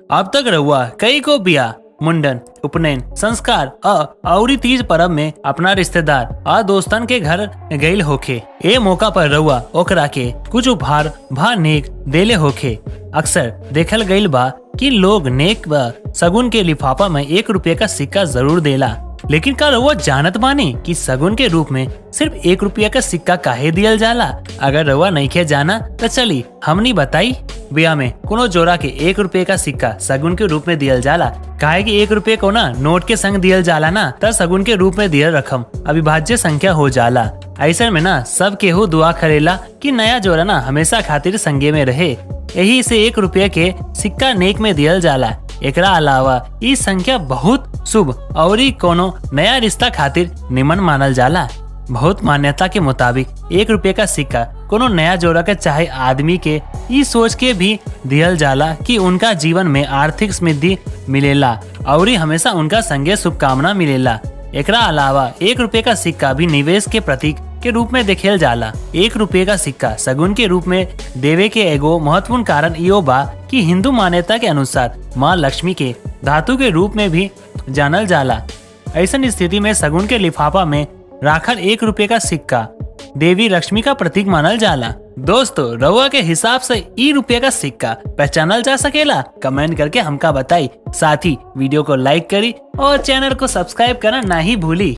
अब तक रहुआ कई को बिया मुंडन उपनयन संस्कार और तीज परब में अपना रिश्तेदार आ दोस्तन के घर गईल होखे ए मौका पर रहुआ ओकरा के कुछ उपहार भा नेक देले होखे अक्सर देखल गईल बा कि लोग नेक व सगुन के लिफाफा में एक रुपये का सिक्का जरूर देला लेकिन का रउआ जानत बानी कि सगुन के रूप में सिर्फ एक रुपया का सिक्का काहे दियल जाला अगर रउआ नहीं खे जाना तो चली हमनी बताई बिया में कोनो जोड़ा के एक रुपये का सिक्का सगुन के रूप में दियल जाला काहे कि एक रुपये को ना नोट के संग दियल जाला ना तब सगुन के रूप में दियल रकम अविभाज्य संख्या हो जाला ऐसे में ना सब केहू दुआ करेला कि नया जोड़ा ना हमेशा खातिर संगे में रहे यही से एक रुपये के सिक्का नेक में दियल जाला एकरा अलावा ई संख्या बहुत शुभ और कोनो नया रिश्ता खातिर निमन मानल जाला बहुत मान्यता के मुताबिक एक रुपये का सिक्का कोनो नया जोड़ा के चाहे आदमी के ई सोच के भी दियल जाला कि उनका जीवन में आर्थिक समृद्धि मिलेला और हमेशा उनका संगे शुभकामना मिलेला एकरा अलावा एक रुपये का सिक्का भी निवेश के प्रतीक के रूप में देखेल जाला एक रुपये का सिक्का सगुन के रूप में देवे के एगो महत्वपूर्ण कारण इो बा कि हिंदू मान्यता के अनुसार माँ लक्ष्मी के धातु के रूप में भी जानल जाला ऐसा स्थिति में सगुन के लिफाफा में राखल एक रुपये का सिक्का देवी लक्ष्मी का प्रतीक मानल जाला दोस्तों रउआ के हिसाब से ई रुपये का सिक्का पहचानल जा सकेला कमेंट करके हमका बताई साथ ही वीडियो को लाइक करी और चैनल को सब्सक्राइब करना ना ही भूली